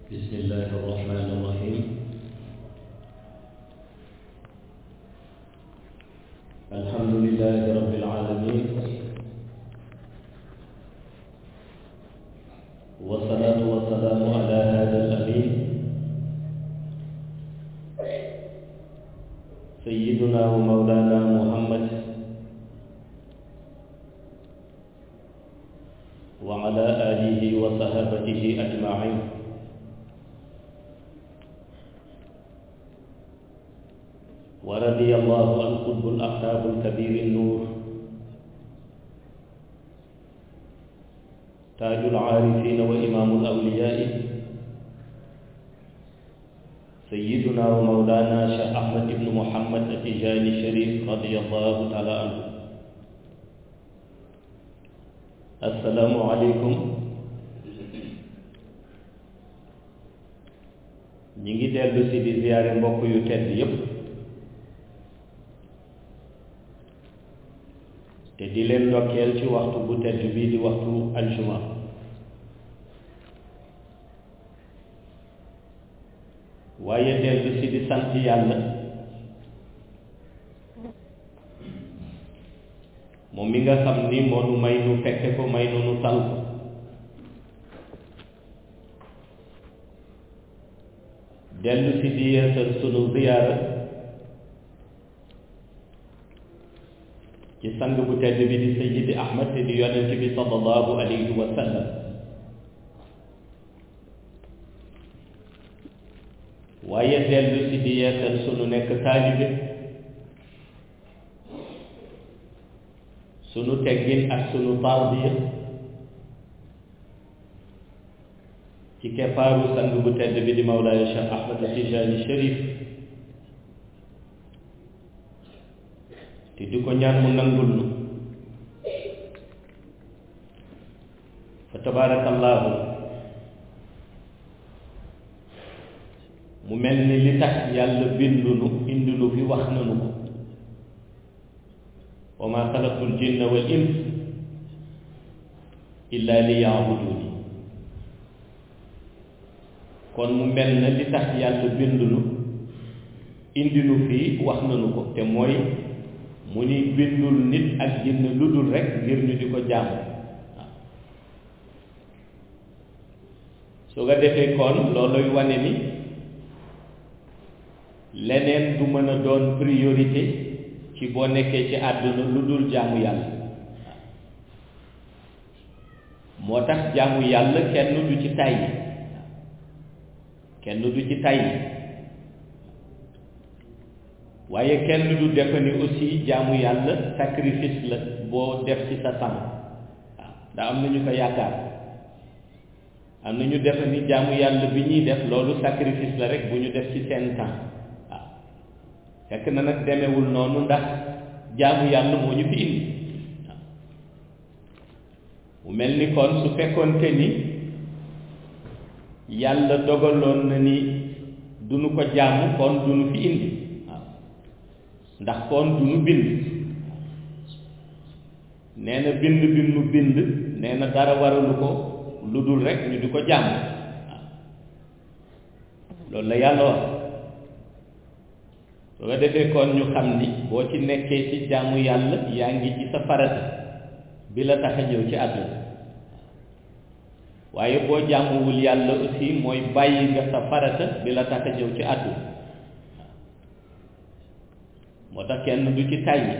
بسم الله الرحمن الرحيم الحمد لله رب العالمين والصلاة والسلام على هذا الأمين سيدنا ومولانا محمد وعلى آله وصحابته أجمعين ورضي الله عن قطب الأقطاب الكبير النور تاج العارفين وإمام الأولياء سيدنا ومولانا شيخ أحمد بن محمد التجاني الشريف رضي الله تعالى عنه السلام عليكم ñi ngi dellu si di ziyaare mbokk yu tedd yépp te di leen ndokkeel ci waxtu bu tedd bii di waxtu aljuma waaye dellu si di sant yàlla moom mi nga xam ni moo nu may nu fekke ko may nu nu tal ko dellu si di yeesal sunu ziyaara ci sang bu tedd bi di sayyidi ahmad te di yonent bi sallallahu alayhi wa sallam waaye dellu si di yeesal sunu nekk taalibe sunu teggin ak sunu tarbiya ci keppaaru sang bu tedd bi di mawlaaya cheikh ahmad tijaani sharif te di ko ñaan mu nangul nu fa tabaarakallaahu mu mel ni li tax yàlla bindu nu indi nu fi wax nanu ko wa maa xalaqtul jinna wal ins illa li yaabuduni kon mu mel na li tax yàlla bindu nu indi nu fii wax nanu ko te mooy mu ni bindul nit ak jinn lu dul rekk ngir ñu di ko jaamu waaw su nga defee kon looluy wane ni leneen du mën a doon priorité ci boo nekkee ci àdduna lu dul jaamu yàlla moo tax jaamu yàlla kenn du ci tàyyi kenn du ci tàyyi waaye kenn du defe ni aussi jaamu yàlla sacrifice la boo def ci sa temps waaw ndax am na ñu ko yaakaar am na ñu defe ni jaamu yàlla bi ñuy def loolu sacrifice la rek bu ñu def ci seen temps waaw fekk na nag demewul noonu ndax jaamu yàlla moo ñu fi indi waaw mu mel ni kon su fekkoonte ni yàlla dogaloon na ni duñu ko jaamu kon duñu fi indi ndax kon du nu bind nee na bind bi nu bind nee na dara waralu ko lu dul rek ñu di ko jàmm waaw loolu la yàlla wax soo ko defee kon ñu xam ni boo ci nekkee ci jaamu yàlla yaa ngi ci sa farata bi la tax a ñëw ci àdduna waaye boo jaamuwul yàlla aussi mooy bàyyi nga sa farata bi la tax a ñëw ci àdduna moo tax kenn du ci tàyyi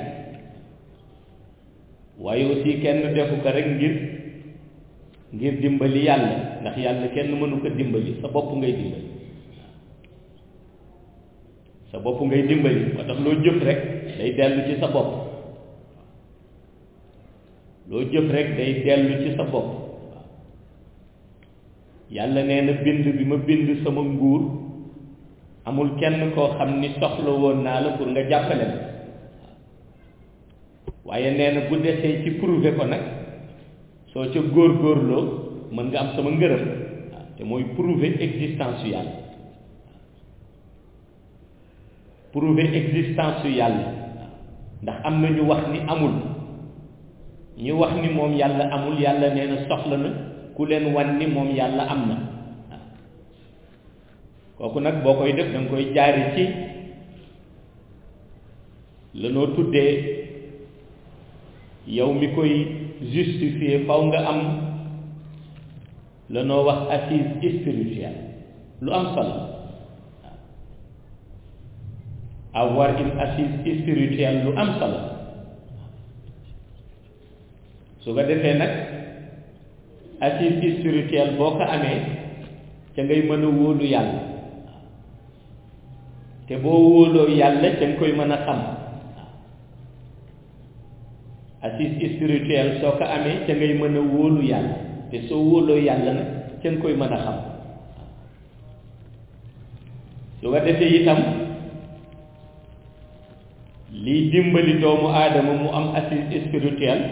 waaye aussi kenn defu ko rek ngir ngir dimbali yàlla ndax yàlla kenn mënu ko dimbali sa bopp ngay dimbali sa bopp ngay dimbali moo tax loo jëf rek day dellu ci sa bopp loo jëf rek day dellu ci sa bopp yàlla nee na bind bi ma bind sama nguur amul kenn koo xam ni soxla woon naa la pour nga jàppale ma waaye nee na bu desee ci prouver ko nag soo ca góor-góorloo mën nga am sama ngërëm waaw te mooy prouver existence yu yàlla prouver existence yu yàlla ndax am na ñu wax ni amul ñu wax ni moom yàlla amul yàlla nee na soxla na ku leen wan ni moom yàlla am na kooku nag boo koy def da nga koy jaari ci lanoo tuddee yow mi koy justifier faw nga am lanoo wax assise spirituelle lu am solo avoir une assise spirituelle lu am solo su ko defee nag assise spirituelle boo ko amee ca ngay mën a wóolu yàlla te boo wóoloo yàlla ca nga koy mën a xam assise spirituelle soo ko amee ca ngay mën a wóolu yàlla te soo wóoloo yàlla nag ca nga koy mën a xam su ko defee itam liy dimbali doomu aadama mu am assise spirituelle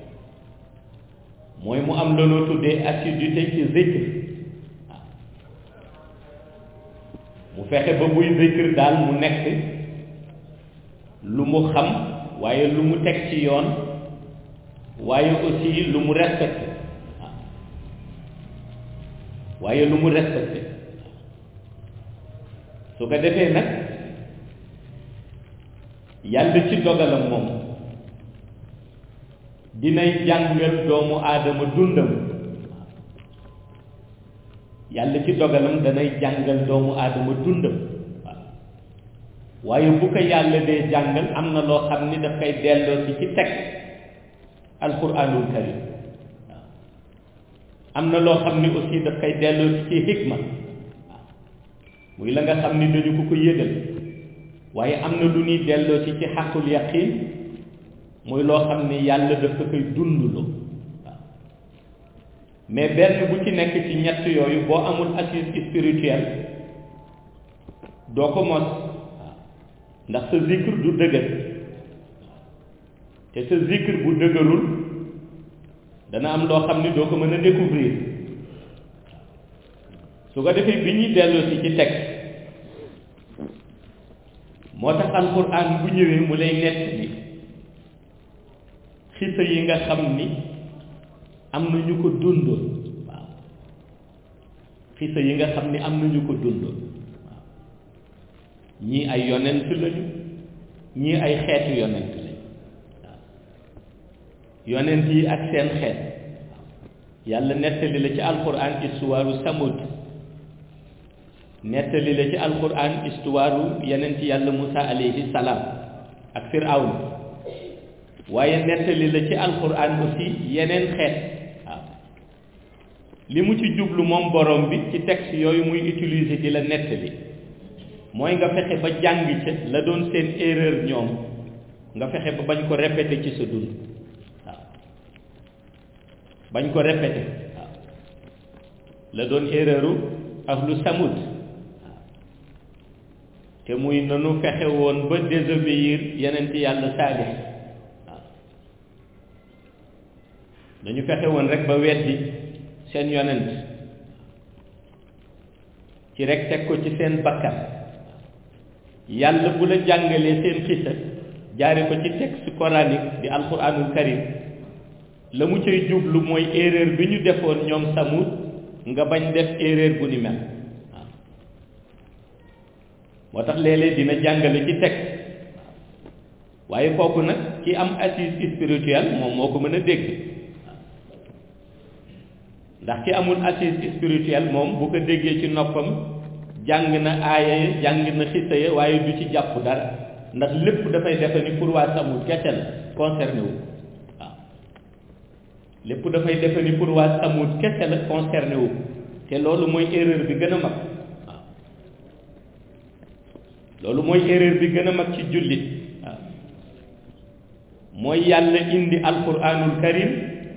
mooy mu am looloo tuddee assiduité ci zikr waaw mu fexe ba buy zikr daal mu nekk lu mu xam waaye lu mu teg ci yoon waaye aussi lu mu respecté waaw waaye lu mu respecté su ko defee nag yàlla ci dogalam moom dinay jàngal doomu aadama dundam yàlla ci dogalam danay jàngal doomu aadama dundam waaw waaye bu ko yàlla dee jàngal am na loo xam ni daf koy delloo si ci teg alquranul karim waaw am na loo xam ni aussi daf koy delloo si ci hikma waaw muy la nga xam ni dañu ko ko yëgal waaye am na lu ñuy delloo ci ci xaqul yaqin muy loo xam ni yàlla daf ko koy dundloo waaw mais benn bu ci nekk ci ñett yooyu boo amul assise spirituelle doo ko mos waaw ndax sa zikr du dëgër te sa zikr bu dëgërul dana am loo xam ni doo ko mën a découvrir su ko defee bi ñuy delloo si ci teg moo tax alquran bu ñëwee mu lay nett ni xisa yi nga xam ni am na ñu ko dundoon waaw xisa yi nga xam ni am na ñu ko dundoon waaw ñii ay yonent lañu ñii ay xeetu yonent lañu waaw yonent yi ak seen xeet yàlla nettali la ci alquran istuwaaru samud nettali la ci alquran istuwaaru yeneen ci yàlla Musa alayhi salaam ak Firawna waaye nettali la ci alquran aussi yeneen xeet waaw li mu ci jublu moom borom bi ci texte yooyu muy utiliser di la nettali mooy nga fexe ba jàng ca la doon seen erreur ñoom nga fexe ba bañ ko répéter ci sa dund waaw bañ ko répéter waaw la doon erreuru ahlu samud te muy nanu fexe woon ba désobéir yeneen ci yàlla saalix waaw dañu fexe woon rek ba weddi seen yonent ci rek teg ko ci seen bakkan yàlla bu la jàngalee seen xisa jaare ko ci texte coranique di alquranul karim la mu cay jublu mooy erreur bi ñu defoon ñoom samut nga bañ def erreur bu ni mel moo tax léeg-léeg dina jàngale ci texte waaye kooku nag ki am assise spirituelle moom moo ko mën a dégg ndax ki amul assise spirituelle moom bu ko déggee ci noppam jàng na aaya ya jàng na xisa ya waaye du ci jàpp dara ndax lépp dafay defe ni pour waa samut kese la concerné wu waaw lépp dafay defe ni pour waa samut kese la concerné wu te loolu mooy erreur bi gën a mag waaw loolu mooy erreur bi gën a mag ci jullit waaw mooy yàlla indi alquranul karim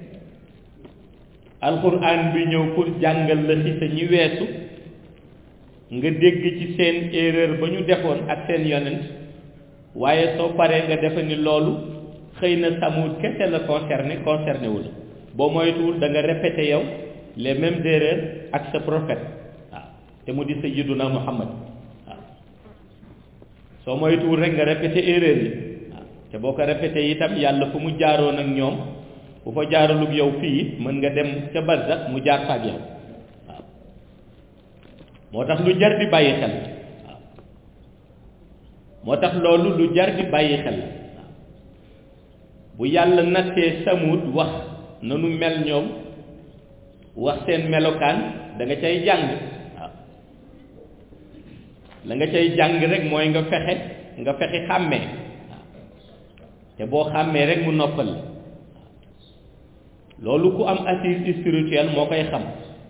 alquran bi ñëw pour jàngal la xisa ñi weesu nga dégg ci seen erreur ba ñu defoon ak seen yonent waaye soo paree nga defe ni loolu xëy na samut kese la concerné concerné wu la boo moytuwul da nga répété yow les mêmes erreurs ak sa prophète waaw te mu di sayyiduna muhammad waaw soo moytuwul rek nga répété erreur yi waaw te boo ko répété itam yàlla fu mu jaaroon ak ñoom bu fa jaaralug yow fii mën nga dem ca barsax mu jaar fa ak yow waaw moo tax lu jar di bàyyi xel waaw moo tax loolu lu jar di bàyyi xel waaw bu yàlla nattee samut wax nanu mel ñoom wax seen melokaan da nga cay jàng waaw la nga cay jàng rek mooy nga fexe nga fexe xàmmee waaw te boo xàmmee rek mu noppal loolu ku am assise spirituelle moo koy xam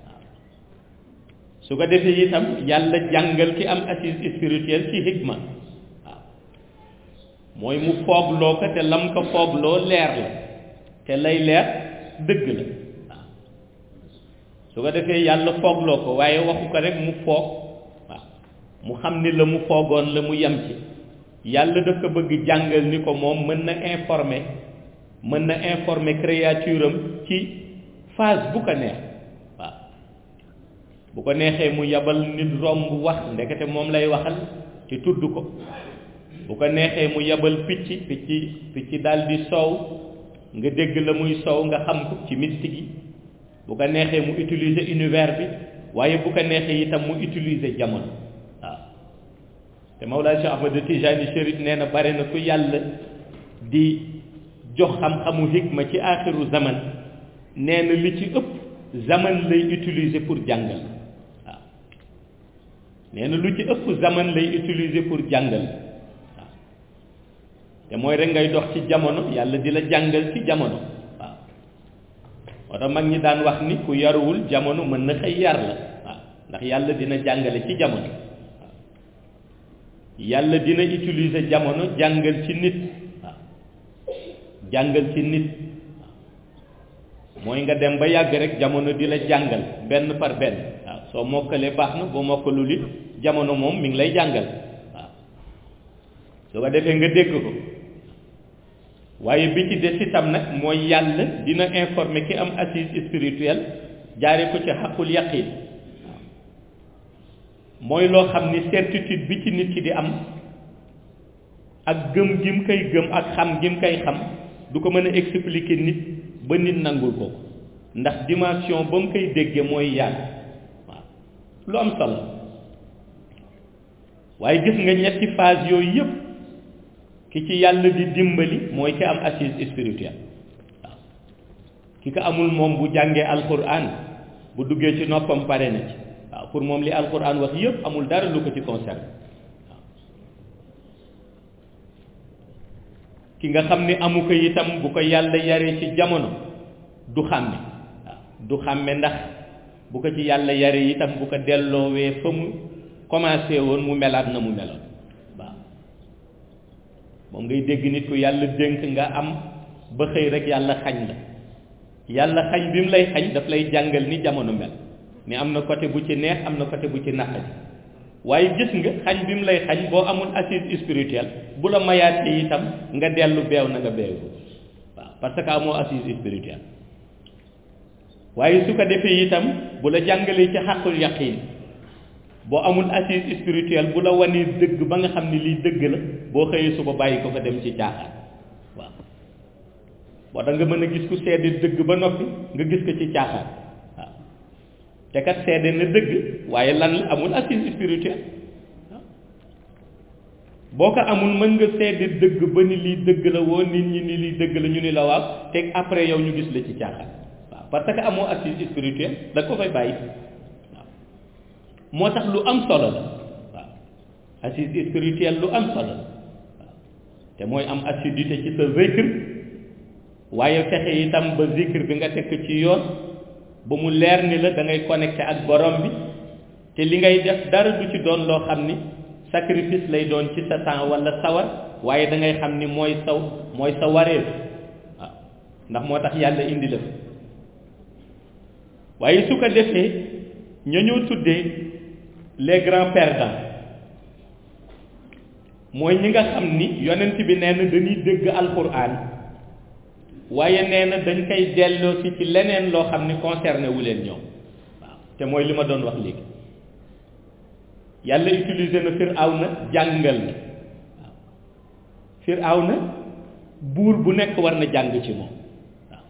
su ko defee itam yàlla jàngal ki am assise spirituelle ci hikma waaw mooy mu foogloo ko te lam ko foogloo leer la te lay leer dëgg la waaw su ko defee yàlla foogloo ko waaye waxu ko rek mu foog waaw mu xam ni la mu foogoon la mu yem ci yàlla daf ko bëgg jàngal ni ko moom mën na informer mën na informer créature am ci phase bu ko neex waaw bu ko neexee mu yabal nit romb wax ndekete moom lay waxal ci tudd ko bu ko neexee mu yabal picc picc picc daal di soow nga dégg la muy soow nga xam ko ci mystique yi bu ko neexee mu utiliser univers bi waaye bu ko neexee itam mu utiliser jamono waaw te Mawlaa Cheikh Ahmad Tijani Chérif nee na bare na ku yàlla di jox xam-xamu hikma ci aaxiru zaman nee na li ci ëpp zaman lay utiliser pour jàngal waaw nee na lu ci ëpp zaman lay utiliser pour jàngal waaw te mooy rek ngay dox ci jamono yàlla di la jàngal ci jamono waaw moo tax mag ñi daan wax ni ku yaruwul jamono mën na xëy yar la waaw ndax yàlla dina jàngale ci jamono waaw yàlla dina utiliser jamono jàngal ci nit waaw jàngal ci nit mooy nga dem ba yàgg rek jamono di la jàngal benn par benn waaw soo mokkalee baax na boo mokkalul it jamono moom mi ngi lay jàngal waaw su ko defee nga dégg ko waaye bi ci des itam nag mooy yàlla dina informer ki am assise spirituelle jaare ko ci xaqul yaqin mooy loo xam ni certitude bi ci nit ki di am ak gëm gim koy gëm ak xam gim koy xam du ko mën a expliquer nit ba nit nangul ko ndax dimension ba mu koy déggee mooy yàlla waaw lu am solo waaye gis nga ñetti phase yooyu yëpp ki ci yàlla di dimbali mooy ki am assise spirituelle waaw ki ko amul moom bu jàngee alquran bu duggee ci noppam pare na ci waaw pour moom li alquran wax yëpp amul dara lu ko ci concerne ki nga xam ni amu ko itam bu ko yàlla yaree ci jamono du xàmme waaw du xàmme ndax bu ko ci yàlla yaree itam bu ko delloowee fa mu commencé woon mu melaat na mu meloon waaw moom ngay dégg nit ku yàlla dénk nga am ba xëy rek yàlla xañ la yàlla xañ bi mu lay xañ daf lay jàngal ni jamono mel ni am na côté bu ci neex am na côté bu ci naqari waaye gis nga xañ bi mu lay xañ boo amul assise spirituelle bu la mayaatee itam nga dellu beew na nga beew waaw parce que amoo assise spirituelle waaye su ko defee itam bu la jàngalee ci xàqul yaqin boo amul assise spirituelle bu la wanee dëgg ba nga xam ni lii dëgg la boo xëyee suba bàyyi ko fa dem ci caaxaan waaw boo tax nga mën a gis ku seede dëgg ba noppi nga gis ko ci caaxaan waaw te kat seede na dëgg waaye lan la amul assise spirituelle boo ko amul mën nga seede dëgg ba ni lii dëgg la woo nit ñi ni lii dëgg la ñu ni la waaw te après yow ñu gis la ci caaxaan waaw parce que amoo assise spirituelle da ko fay bàyyi waaw moo tax lu am solo la waaw assise spirituelle lu am solo la waaw te mooy am assiduité ci sa zikr waaye fexe itam ba zikr bi nga tekk ci yoon ba mu leer ni la da ngay connecté ak borom bi te li ngay def dara du ci doon loo xam ni sacrifice lay doon ci sa temps wala sawar waaye da ngay xam ni mooy saw mooy sa wareef waaw ndax moo tax yàlla indi la waaye su ko defee ña ñoo tuddee les grands perdants mooy ñi nga xam ni yonent bi nee na dañuy dégg alquran waaye nee na dañ koy delloo si ci leneen loo xam ni concerné wu leen ñoom waaw te mooy li ma doon wax léegi yàlla utilisé na Firawna jàngal na waaw Firawna buur bu nekk war na jàng ci moom waaw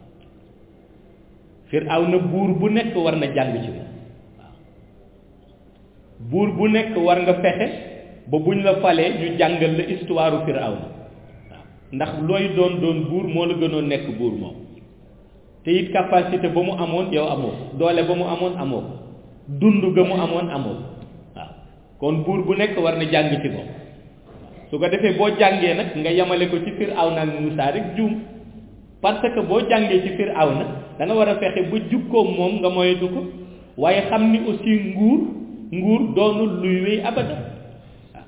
Firawna buur bu nekk war na jàng ci moom waaw buur bu nekk war nga fexe ba buñ la falee ñu jàngal la histoire Firawna waaw ndax looy doon doon buur moo la gënoon nekk buur moom te it capacité ba mu amoon yow amoo doole ba mu amoon amoo dund ga mu amoon amoo waaw kon buur bu nekk war na jàng ci moom su ko defee boo jàngee nag nga yemale ko ci Firawna ak Muusaa rek juum parce que boo jàngee ci Firawna da nga war a fexe ba jukkoom moom nga moytu ko waaye xam ni aussi nguur nguur doonul luy wéy abada waaw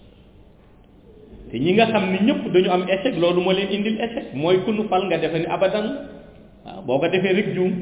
te ñi nga xam ni ñëpp dañu am échec loolu moo leen indil échec mooy ku nu fal nga defe ni abadan waaw boo ko defee rek juum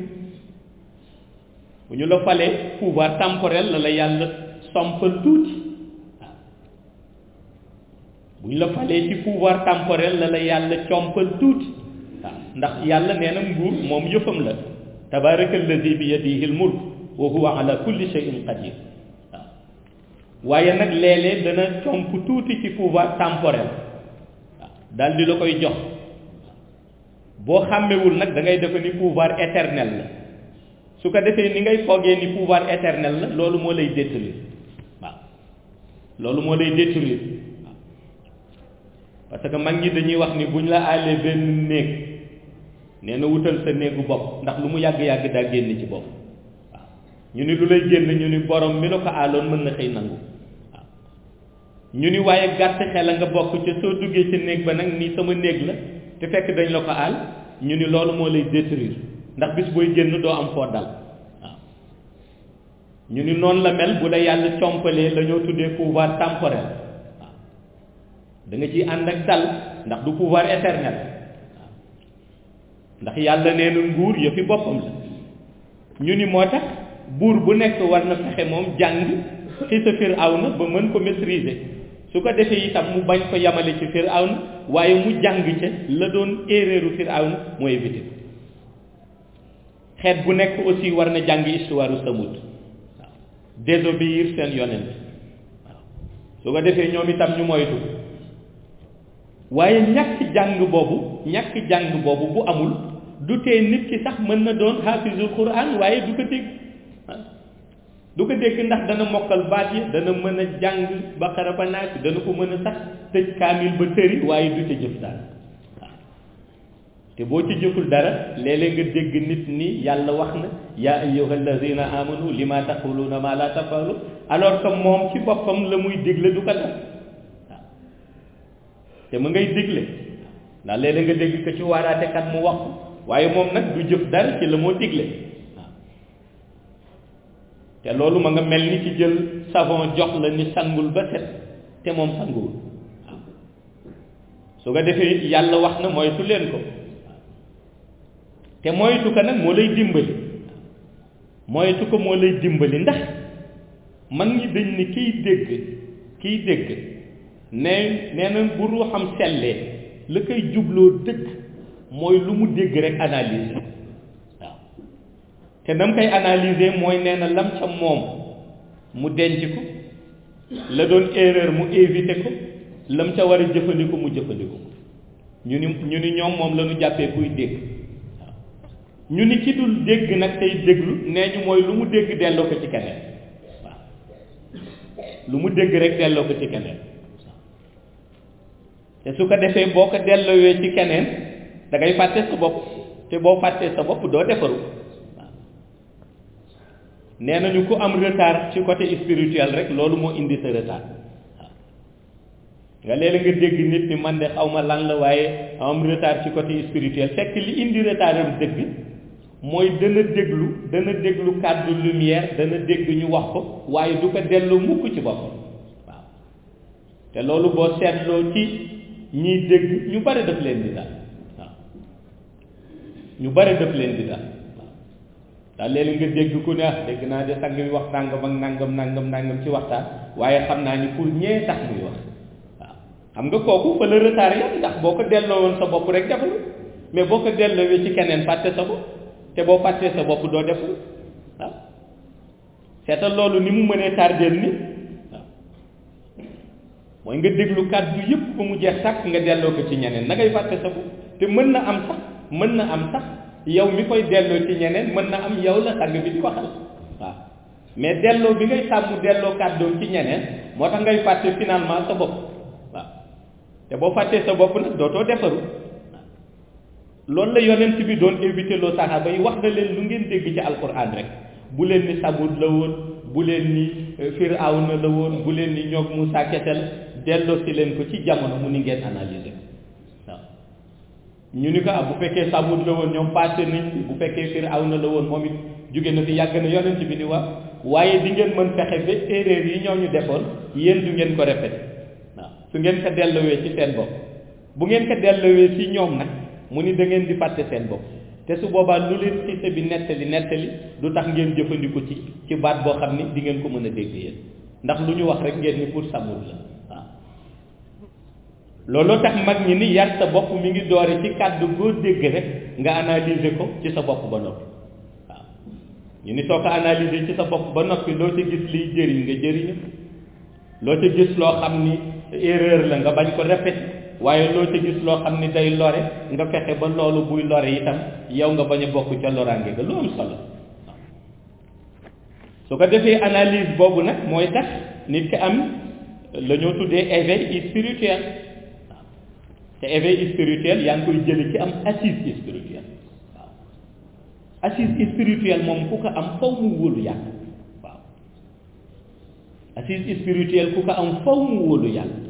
bu ñu la falee pouvoir temporel la la yàlla sompal tuuti waaw bu ñu la falee ci pouvoir temporel la la yàlla compal tuuti waaw ndax yàlla nee na nguur moom yëfam la tabaraka alladi bi yadihi l mulk wa huwa ala kulli shay'in qadir waaw waaye nag léeg-léeg dana comp tuuti ci pouvoir temporel waaw daal di la koy jox boo xàmmewul nag da ngay defe ni pouvoir éternel la su ko defee ni ngay foogee ni pouvoir éternel la loolu moo lay détruire waaw loolu moo lay détruire waaw parce que mag ñi dañuy wax ni buñ la aalee benn néeg nee na wutal sa néegu bopp ndax lu mu yàgg-yàgg daa génn ci bopp waaw ñu ni lu lay génn ñu ni borom mi la ko aaloon mën na xëy nangu waaw ñu ni waaye gàtt xel a nga bokk ca soo duggee ca néeg ba nag ni sama néeg la te fekk dañ la ko aal ñu ni loolu moo lay détruire ndax bis booy génn doo am foo dal waaw ñu ni noonu la mel bu la yàlla compalee la ñoo tuddee pouvoir temporel waaw da nga ciy ànd ak dal ndax du pouvoir éternel waaw ndax yàlla nee na nguur yëfi boppam la ñu ni moo tax buur bu nekk war na fexe moom jàng ci sa Firawna ba mën ko maîtriser su ko defee itam mu bañ ko yamale ci Firawna waaye mu jàng ca la doon erreuru Firawna mu éviter xeet bu nekk aussi war na jàng histoire Samud waaw désobéir seen yonent waaw su ko defee ñoom itam ñu moytu waaye ñàkk jàng boobu ñàkk jàng boobu bu amul du tee nit ki sax mën na doon xaafizul Qur'an waaye du ko dégg du ko dégg ndax dana mokkal baat yi dana mën a jàng Baqara ba Naas dana ko mën a sax tëj kaamil ba tëri waaye du ca jëf dara waaw te boo ci jëful dara léeg-léeg nga dégg nit ni yàlla wax na yaa ayyuha alladina amanu lima taquluna ma la tafalu alors que moom ci boppam la muy digle du ko def waaw te mu ngay digle ndax léeg-léeg nga dégg ko ci waaraatekat mu wax waaye moom nag du jëf dara ci la moo digle te loolu ma nga mel ni ci jël savon jox la ni sangul ba set te moom sanguwul waaw su ko defee yàlla wax na moytu leen ko te moytu ko nag moo lay dimbali moytu ko moo lay dimbali ndax mag ñi dañ ni kiy dégg kiy dégg ne nee na bu ruuxam sellee la koy jubloo dëgg mooy lu mu dégg rek analyse waaw te nam koy analyser mooy nee na lam ca moom mu denc ko la doon erreur mu éviter ko lam ca war a jëfandiku mu jëfandiku ko ñu ni ñu ni ñoom moom la ñu jàppee kuy dégg waaw ñu ni ci dul dégg nag tey déglu nee ñu mooy lu mu dégg delloo ko ci keneen waaw lu mu dégg rek delloo ko ci keneen te su ko defee boo ko delloowee ci keneen da ngay fàtte sa bopp te boo fàttee sa bopp doo defaru nee nañu ku am retard ci côté spirituel rek loolu moo indi sa retard waaw nga léeg nga dégg nit ni man de xaw ma lan la waaye am retard ci côté spirituel fekk li indi retardam dëgg mooy dana déglu dana déglu kàddu lumière dana dégg ñu wax ko waaye du ko dellu mukk ci boppam waaw te loolu boo seetloo ci ñiy dégg ñu bari daf leen di daal waaw ñu bari daf leen di daal daal léeg nga dégg ku ne ah dégg naa de sang bi wax nangam ak nangam nangam nangam ci waxtaan waaye xam naa ni pour ñee tax muy wax waaw xam nga kooku fa la retard yam ndax boo ko delloo woon sa bopp rek deful mais boo ko delloowee ci keneen fàtte sa bopp te boo fàttee sa bopp doo deful waaw seetal loolu ni mu mënee tardeel ni waaw mooy nga déglu kàddu yëpp ba mu jeex sàkk nga delloo ko ci ñeneen na ngay fàtte sa bopp te mën na am sax mën na am sax yow mi koy delloo ci ñeneen mën na am yow la sang bi di waxal waaw mais delloo bi ngay sàmm delloo kàddoom ci ñeneen moo tax ngay fàtte finalement sa bopp waaw te boo fàttee sa bopp nag dootoo defaru loolu la yonent bi doon éviter loo saxaaba yi wax na leen lu ngeen dégg ci alquran rek bu leen ni Samud la woon bu leen ni Firawna la woon bu leen ni ñoog Musaa Ketel delloo si leen ko ci jamono mu ni ngeen analyser waaw ñu ni ko ah bu fekkee Samud la woon ñoom passé nañ bu fekkee Firawna la woon moom it jóge na fi yàgg na yonent bi ni wax waaye di ngeen mën fexe ba erreur yi ñoo ñu defoon yéen du ngeen ko répété waaw su ngeen ko delloowee ci seen bopp bu ngeen ko delloowee ci ñoom nag mu ni da ngeen di fàtte seen bopp te su boobaa lu leen xise bi nettali nettali du tax ngeen jëfandiku ci ci baat boo xam ni di ngeen ko mën a dégg yéen ndax lu ñu wax rek ngeen ni pour Samud la waaw looloo tax mag ñi ni yar sa bopp mi ngi doore ci kàddu goo dégg rek nga analyser ko ci sa bopp ba noppi waaw ñu ni soo ko analyser ci sa bopp ba noppi loo ca gis liy jëriñ nga jëriñu loo ca gis loo xam ni erreur la nga bañ ko répéter waaye loo ca gis loo xam ni day lore nga fexe ba loolu buy lore itam yow nga bañ a bokk ca loraange ga lu am solo waaw su ko defee analyse boobu nag mooy tax nit ki am la ñoo tuddee éveil spirituel waaw te éveil spirituel yaa ngi koy jële ci am assise spirituelle waaw assise spirituelle moom ku ko am faw mu wóolu yàlla waaw assise spirituelle ku ko am faw mu wóolu yàlla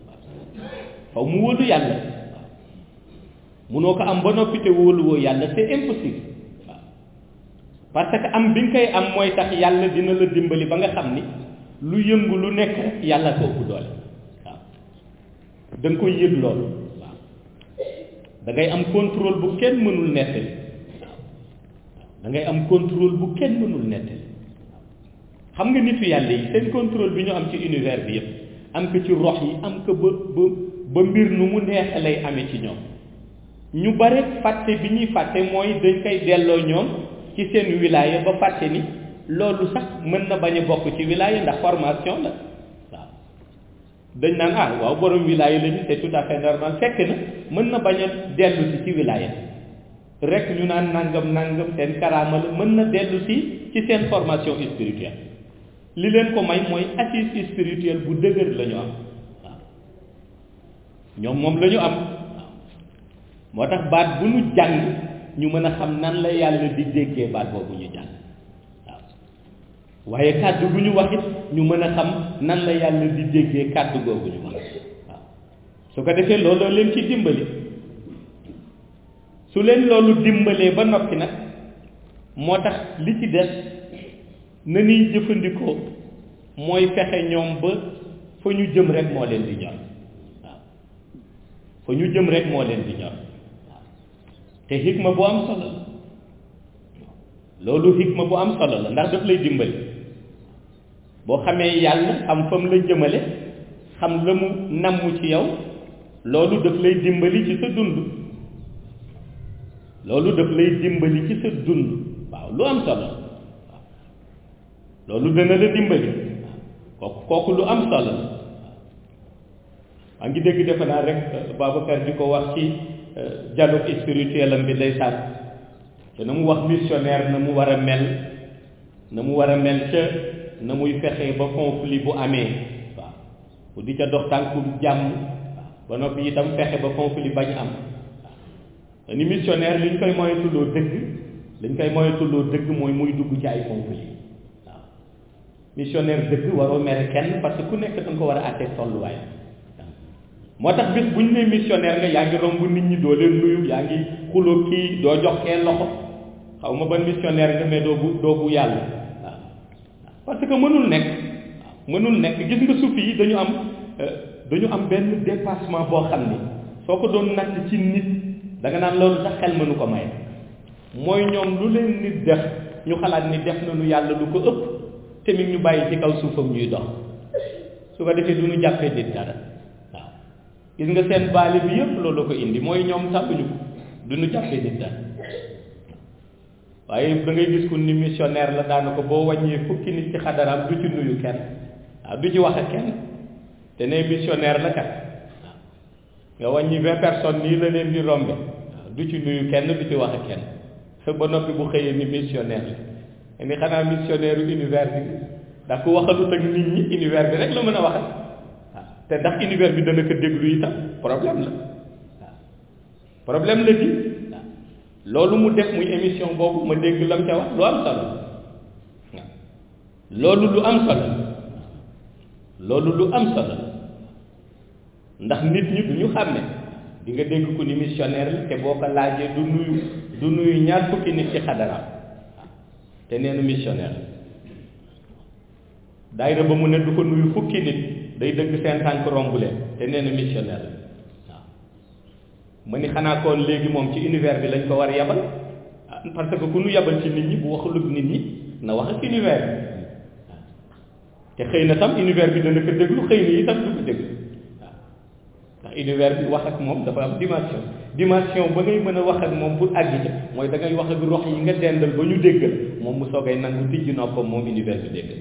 faw mu wóolu yàlla waaw munoo ko am ba noppi te wóoluwoo yàlla c'est impossible waaw parce que am bi nga koy am mooy tax yàlla dina la dimbali ba nga xam ni lu yëngu lu nekk rek yàlla ko ëpp doole waaw da nga koy yëg loolu waaw da ngay am contrôle bu kenn mënul nettali waaw da ngay am contrôle bu kenn mënul nettali xam nga nitu yàlla yi seen contrôle bi ñu am ci univers bi yëpp am ko ci rox yi am ko ba ba ba mbir nu mu neex lay amee ci ñoom ñu bare fàtte bi ñuy fàtte mooy dañ koy delloo ñoom ci seen wilaya ba fàtte ni loolu sax mën na bañ a bokk ci wilaya ndax formation la waaw dañ naan ah waaw borom wilaya la ñu c'est tout à fait normal fekk na mën na bañ a dellu si ci wilaya rek ñu naan nangam nangam seen karaama la mën na dellu si ci seen formation spirituelle li leen ko may mooy assise spirituelle bu dëgër la ñu am waaw ñoom moom la ñu am moo tax baat bu ñu jàng ñu mën a xam nan la yàlla di déggee baat boobu ñu jàng waaw waaye kàddu bu ñu wax it ñu mën a xam nan la yàlla di déggee kàddu googu ñu wax waaw su ko defee looloo leen ci dimbali su leen loolu dimbalee ba noppi nag moo tax li ci des na ñuy jëfandikoo mooy fexe ñoom ba fa ñu jëm rek moo leen di ñor waaw fa ñu jëm rek moo leen di ñor waaw te xikma bu am solo la loolu xikma bu am solo la ndax daf lay dimbali boo xamee yàlla xam fa mu la jëmale xam la mu namm ci yow loolu daf lay dimbali ci sa dund loolu daf lay dimbali ci sa dund waaw lu am solo waaw loolu dana la dimbali kooku kooku lu am solo la maa ngi dégg defe naa rek Babacar di ko wax ci dialogue spirituel am bi day sànn te na mu wax missionnaire na mu war a mel na mu war a mel ca na muy fexe ba conflit bu amee waaw bu di ca dox tànku jàmm ba noppi itam fexe ba conflit bañ am waaw ni missionnaire li ñu koy moytuloo dëgg li ñu koy moytuloo dëgg mooy muy dugg ci ay conflit waaw missionnaire dëgg waroo mere kenn parce que ku nekk da nga ko war a àttee tolluwaay moo tax bis bu ñu nee missionnaire nga yaa ngi romb nit ñi doo leen nuyu yaa ngi xuloo kii doo jox kenn loxo xaw ma ban missionnaire nga mais doo bu doo bu yàlla waaw parce que mënul nekk waaw mënul nekk gis nga sufi yi dañu am dañu am benn dépassement boo xam ni soo ko doon natt ci nit da nga naan loolu sax xel mënu ko may mooy ñoom lu leen nit def ñu xalaat ni def nañu yàlla lu ko ëpp te mi ñu bàyyi ci kaw suufam ñuy dox su ko defee du ñu jàppee nit dara waaw gis nga seen baale bi yëpp loolu ko indi mooy ñoom sàppuñu ko du ñu jàppee nit dara waaye da ngay gis ku ni missionnaire la daana ko boo wàññee fukki nit ci xadaraam du ci nuyu kenn waaw du ci wax ak kenn te ne missionnaire la kat nga wàññi vingt personnes nii la leen di rombe waaw du ci nuyu kenn du ci wax ak kenn ba noppi bu xëyee ni missionnaire la ni xanaa missionnaire univers bi ndax ku waxalut ak nit ñi univers bi rek la mën a waxal waaw te ndax univers bi dana ko déglu itam problème la waaw problème la di waaw loolu mu def muy émission boobu ma dégg lam ca wax lu am solo waaw loolu lu am solo loolu lu am solo ndax nit ñi du ñu xàmme di nga dégg ku ni missionnaire la te boo ko laajee du nuyu du nuyu ñaar fukki nit ci xadaraam te nee na missionnaire daayira ba mu ne du ko nuyu fukki nit day dëgg seen tànk romb leen te nee na missionnaire waaw ma ni xanaa koon léegi moom ci univers bi lañ ko war yabal parce que ku nu yabal ci nit ñi bu waxulug nit ñi na wax ak univers bi te xëy na tam univers bi dana ko déglu xëy na itam du ko déglu waaw ndax univers bi wax ak moom dafa am dimension dimension ba ngay mën a wax ak moom pour àgg ca mooy da ngay wax ak rox yi nga dendal ba ñu déggal moom mu soogay nangu tijji noppam moom univers bi déggal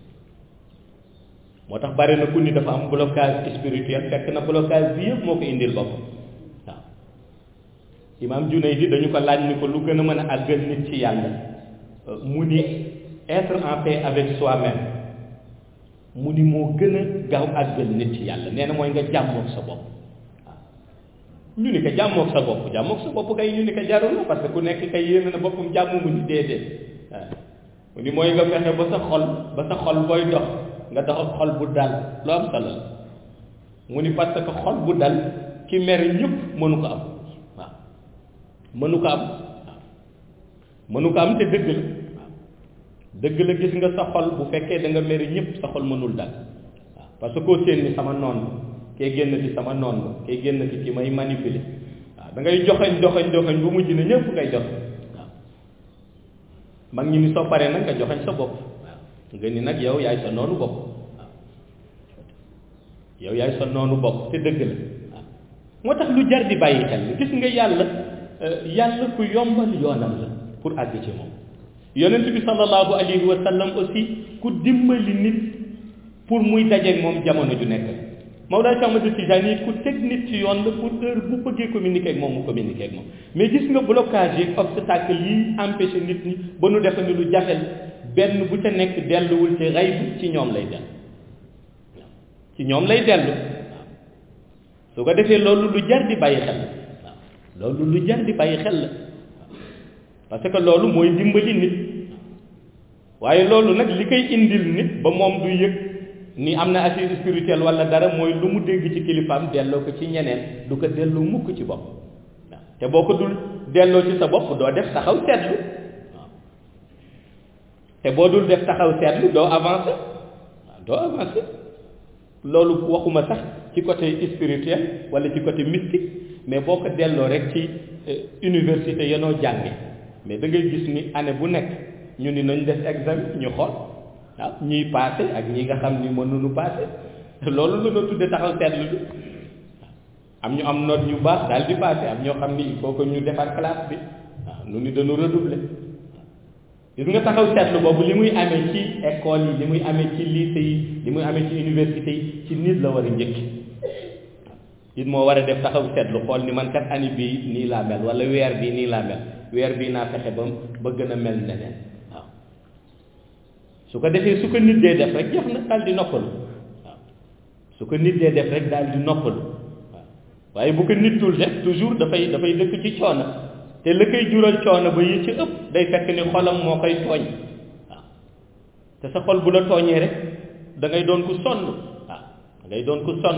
moo tax bari na ku ni dafa am blocage spirituel fekk na blocage bi yëpp moo ko indil boppam waaw imaam Junayd di dañu ko laaj ni ko lu gën a mën a àggal nit ci yàlla mu ni être en paix avec soi-même mu ni moo gën a gaaw àggal nit ci yàlla nee na mooy nga jàmmoog sa bopp waaw ñu ni ko jàmmoog sa bopp jàmmoog sa bopp kay ñu ni ko jarul parce que ku nekk kay yéene na boppam jàmm mu ni déedéet waaw mu ni mooy nga fexe ba sa xol ba sa xol booy dox nga dox ak xol bu dal lu am solo la mu ni parce que xol bu dal ki mer ñëpp mënu ko am waaw mënu ko am waaw mënu ko am te dëgg la waaw dëgg la gis nga sa xol bu fekkee da nga mer ñëpp sa xol mënul dal waaw parce que koo séen ni sama noon kee génn ci sama noon ba kee génn ci ki may manipuler waaw da ngay joxañ joxañ joxañ bu mujj ne ñëpp ngay jox waaw mag ñi ni soo paree nag nga joxañ sa bopp nga ni nag yow yaay sa noonu bopp waaw yow yaay sa noonu bopp te dëgg la waaw moo tax lu jar di bàyyi xel gis nga yàlla yàlla ku yombal yoonam la pour àgg ci moom yonent bi sallallahu alayhi wa sallam aussi ku dimbali nit pour muy dajeeg moom jamono ju nekk Mawlaa Cheikh Ahmad Tijaani it ku teg nit ci yoon la pour heure bu bëggee communiquer ak moom mu communiquer ak moom mais gis nga blocage yi obstacle yi empêché nit ñi ba nu defe ni lu jafel benn bu ca nekk delluwul ci xayb ci ñoom lay dellu ci ñoom lay dellu waaw su ko defee loolu lu jar di bàyyi xel la waaw loolu lu jar di bàyyi xel la parce que loolu mooy dimbali nit waaye loolu nag li koy indil nit ba moom du yëg ni am na assise spirituelle wala dara mooy lu mu dégg ci kilifaam delloo ko ci ñeneen du ko delloo mukk ci bopp waaw te boo ko dul delloo ci sa bopp doo def taxaw seetlu waaw te boo dul def taxaw seetlu doo avancer waaw doo avancer loolu waxuma sax ci côté spirituel wala ci côté mystique mais boo ko delloo rek ci université yanoo jànge mais da ngay gis ni année bu nekk ñu ni nañ def examen ñu xool waaw ñiy passé ak ñi nga xam ni mënuñu passé loolu la ñu tudde taxaw seetlu bi am ñu am note ñu baax daal di passé am ñoo xam ni il faut que ñu defar classe bi waaw nu ni dañu redoubler gis nga taxaw seetlu boobu li muy amee ci école yi li muy amee ci lycée yi li muy amee ci université yi ci nit la war a njëkk it moo war a def taxaw seetlu xool ni man kat année bii nii laa mel wala weer bii nii laa mel weer bii naa fexe ba ba gën a mel neneen waaw su ko defee su ko nit dee def rek jeex na daal di noppalu waaw su ko nit dee def rek daal di noppalu waaw waaye bu ko nit dul def toujours dafay dafay dëkk ci coono te la koy jural coono ba yi ci ëpp day fekk ni xolam moo koy tooñ waaw te sa xol bu la tooñee rek da ngay doon ku sonn waaw da ngay doon ku sonn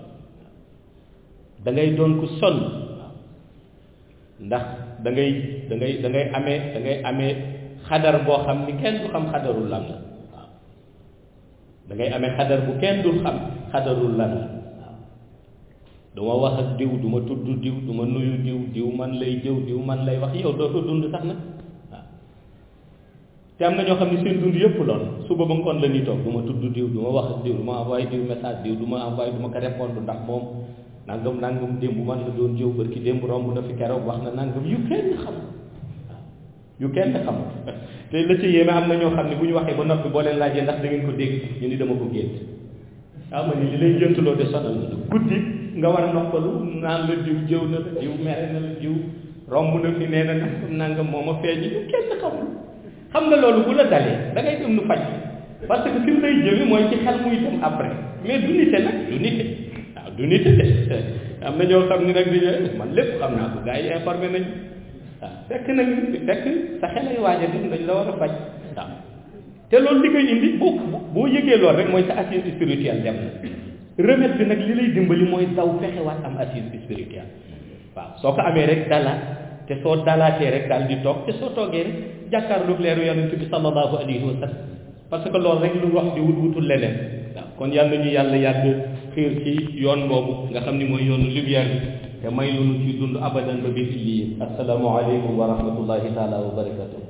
da ngay doon ku sonn waaw ndax da ngay da ngay da ngay amee da ngay amee xadar boo xam ni kenn du xam xadarul lan la waaw da ngay amee xadar bu kenn dul xam xadarul lan la waaw du ma wax ak diw du ma tudd diw du ma nuyu diw diw man lay jëw diw man lay wax yow dootoo dund sax nag waaw te am na ñoo xam ne seen dund yëpp lool suba ba ngoon la ñuy toog du ma tudd diw du ma wax ak diw du ma envoyé diw message diw du ma envoyé du ma ko répondre ndax moom nangam nangam démb man la doon jëw barki démb romb na fi keroog wax na nangam yu kenn xam waaw yu kenn xam te la ci yéeme am na ñoo xam ne bu ñu waxee ba noppi boo leen laajee ndax da ngeen ko dégg ñu ni dama ko gént waaw ma ni li lay jëntuloo de sonal na guddi nga war a noppalu naan la diw jëw na la diw mere na la diw romb na fi nee na nangam nangam moo ma feeñ yu kenn xamul xam nga loolu bu la dalee da ngay dem nu faj parce que fi mu lay jëme mooy ci xel muy dem après mais du nite nag du nite waaw du nite de am na ñoo xam ni nag di man lépp xam naa ko gars yi informé nañ waaw fekk nag fekk sa xel ay waaj a dem dañ la war a faj waaw te loolu li koy indi boo boo yëgee loolu rek mooy sa assise spirituelle dem na remède bi nag li lay dimbali mooy daw fexewaat am assise spirituelle waaw soo ko amee rek dalaat te soo dalaatee rek daal di toog te soo toogee rek jàkkaarloog leeru yonent bi sallallahu alayhi wa sallam parce que loolu rek lu wax di wut wutul leneen waaw kon yàlla ñu yàlla yàgg xiir ci yoon boobu nga xam ni mooy yoonu lumière bi te may lu ci dund abadan ba bi lii assalaamu aleykum wa rahmatullahi taala wa barakatuh